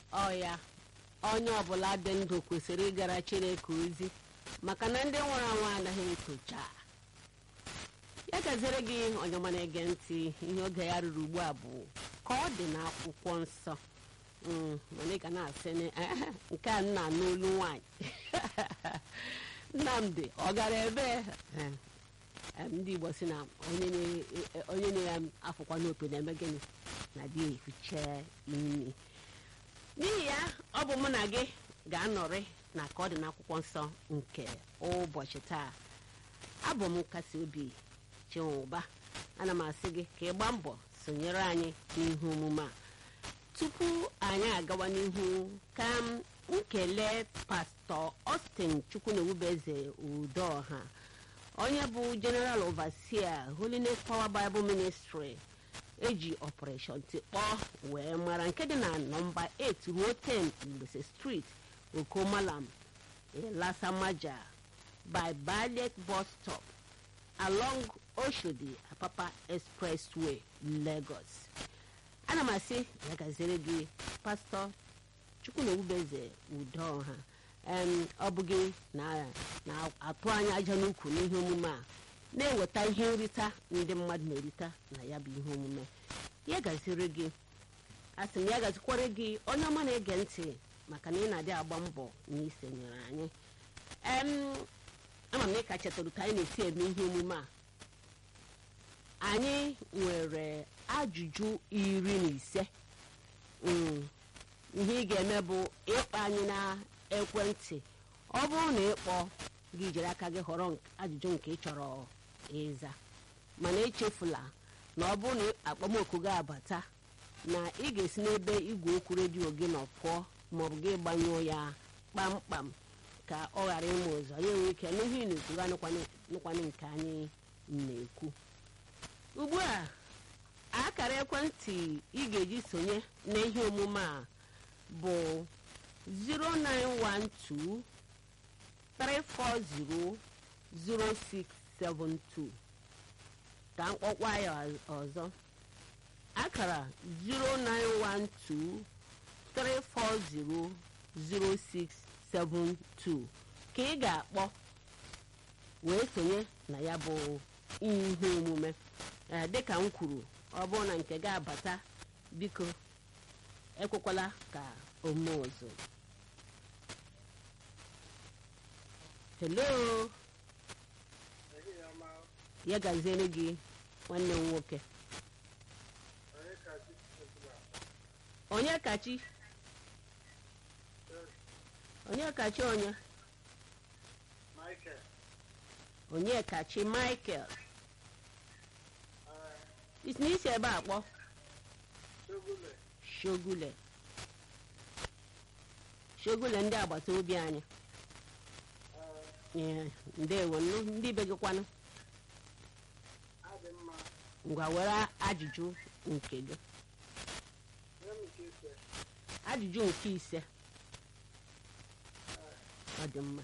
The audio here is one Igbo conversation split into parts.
ọ ya onye ọbụla dị ndụ kwesịrị ịgara chineke ozi maka na ndị nwụrụ anwụ anaghị etocha ya gaziere gị onye ọma na-ege ntị ihe oge ya ruru ugbu a bụ ka ọ dị n'akwụkwọ nsọ Mm, mana ị ga na-asị na, "Eh, nke a nna n'olu nwanyị nnamdị ọ gara ebe Eh, em, ndị igbo si na onye na- eh, onye na-afụkwa n'opi na-eme gịnị na dị ehicha imi n'ihi ya ọ bụ mụ na gị ga-anọrị na ka ọ dị n'akwụkwọ nsọ nke ụbọchị taa abụ m nkasi obi chinwụba ana m asị gị ka ị gbaa mbọ sonyere anyị n'ihe omume a tupu anyị agawa n'ihu ka m nkele pastọ Austin chukwunewubeze udoha onye bụ general overseer holiness power bible ministry eji operation tikpọ wee mara nke dị na nọmba 8 ruo 10 Igbese street okomalam elasamaja by ballet bus stop along oshodi apapa expressway lagos ana m asị ya gaziere gị pastọ chukwunewubeze udoha em ọ bụ gị na- na-atụ anya aja n'ukwu n'ihe omume a na-eweta ihe nrita ndị mmadụ na-erita na ya bụ ihe omume ya gaziere gị asị m ya gazikwara gị onye ọma na-ege ntị maka na ị na-adị agba mbọ na isonyere anyị em ama m na ị ka chetara ka anyị na-esi eme ihe omume a anyị nwere ajụjụ iri na ise Mm, ihe ị ga-eme bụ ịkpọ anyị na ekwentị ọ bụrụ na ịkpọ gị jiri aka gị họrọ nk- ajụjụ nke ị chọrọ ịza mana echefula na ọ bụrụ na akpọmoku gị abata na ị ga-esi n'ebe igwe okwu redio gị nọ pụọ maọbụ gị gbanyụọ ya kpamkpam ka ọ ghara ịma ụzọ ya enwe ike n'ihe ị na-ekwu ga nụkwanụ nke anyị na-ekwu ugbu a akara ekwentị ị ga-eji sonye n'ihe omume a bụ 0912 340 0672 ka mkpọkwa ya ọzọ akara 0912 340 0672 ka ị ga-akpọ wee sonye na ya bụ ihe omume ee dịka m kwuru ọ bụrụ na nke ga-abata biko ekwekwala ka ome ọzọ hello ya gaziere gị nwanne m nwoke onye kachi onye kachi onye Michael, onye kachi michael uh, isi n'isi ebe a kpọ Shogule, shogule shogule ndị agbata obi anyị uh, Ee, ndewo nnu ndị be gị kwanụ adị mma, ngwa were ajụjụ nke gị nye m nke ise, ajụjụ nke ise ọ dị mma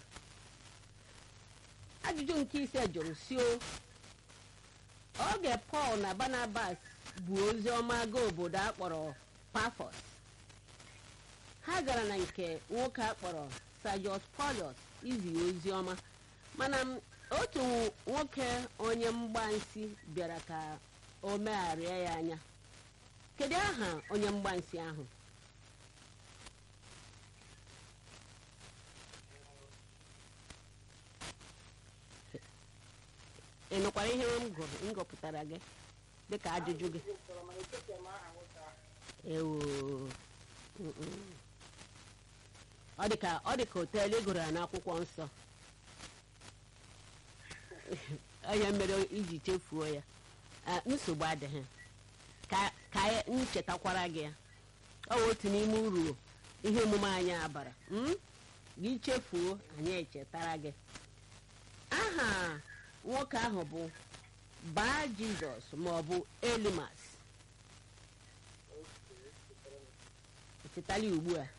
ajụjụ nke ise jụrụ si o oge pọl na barnabas bụ ozi ọma gaa obodo akpọrọ pafos ha gara na nke nwoke akpọrọ sajos polios izi ozi ọma mana m, otu nwoke onye mgbansi bịara ka o megharịa ya anya kedu aha onye mgbansi ahụ ị nụkwara ihe m gụrụ m gụpụtara gị dịka ajụjụ gị Gụpụtara mana echetara m aha nwoke ahụ. ewo mm-mm. ọ dịka ọ dịka oteelu ịgụrụ ya n'akwụkwọ nsọ onye mere iji chefuo ya Ah, nsogbu adịghị ka ka anyị nchetakwara gị ya ọ bụ otu n'ime uru ihe omume anyị abara mm? gị chefuo anyị echetara gị aha nwoke ahụ bụ baa jizọs maọbụ elimas echetala ya ugbu a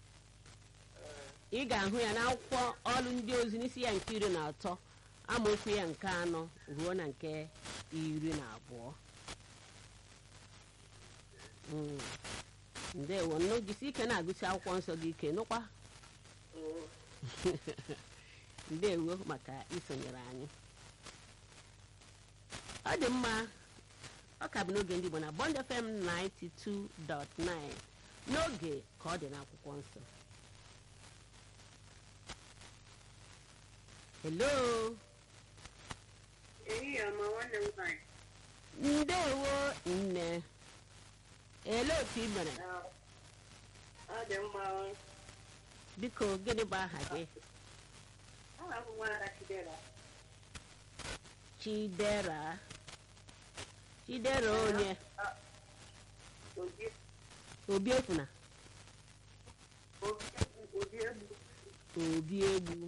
ị ga-ahụ ya n'akwụkwọ ọrụ ndị ozi n'isi ya nke iri na atọ amaokwu ya nke anọ ruo na nke iri na abụọ Mm. ndewo nnụ jisi ike na-agụsi akwụkwọ nsọ gị ike nụkwa oo ndewo maka isonyere anyị ọ dị mma ọ ka bụ n'oge ndị Igbo na Bond FM 92.9 n'oge ka ọ dị n'akwụkwọ nsọ hello ehihie ọma nwanne m nwanyị ndewo nne ele otu ị mere ọ dị mma biko gịnị bụ aha gị aha m nwada chidera chidera chidera onye obi obi efuna obi obi egbu obi egbu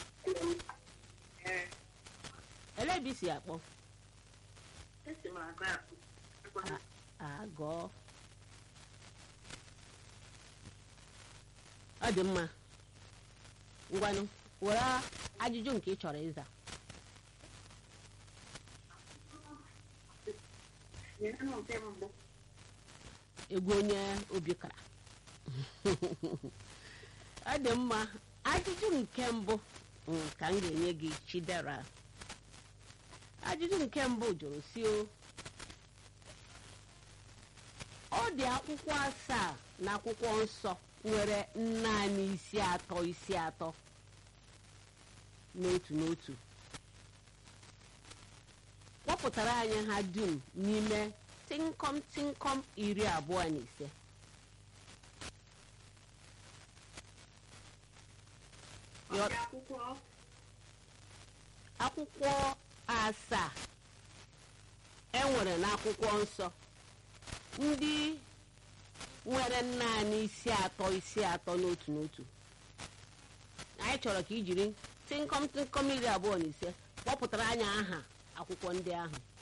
ee ele ebe i si akpọ esi m agụ akụ A- agọọ ọ dị mma ngwanụ were ajụjụ nke ị chọrọ ịza nyere m nke mbụ egwu onye obi kara ọ dị mma ajụjụ nke mbụ mm, ka m ga-enye gị chidera ajụjụ nke mbụ jụrụ si o ọ dị akwụkwọ asaa na akwụkwọ nsọ nwere naanị isi atọ isi atọ n'otu n'otu kpọpụtara anyị ha dum n'ime tịnkọm tịnkọm iri abụọ na ise ọ dị akwụkwọ akwụkwọ asaa enwere n'akwụkwọ nsọ ndị nwere naanị isi atọ isi atọ n'otu n'otu anyị chọrọ ka i jiri tịnkọm tịnkọm iri abụọ na ise kpọpụtara anyị aha akwụkwọ ndị ahụ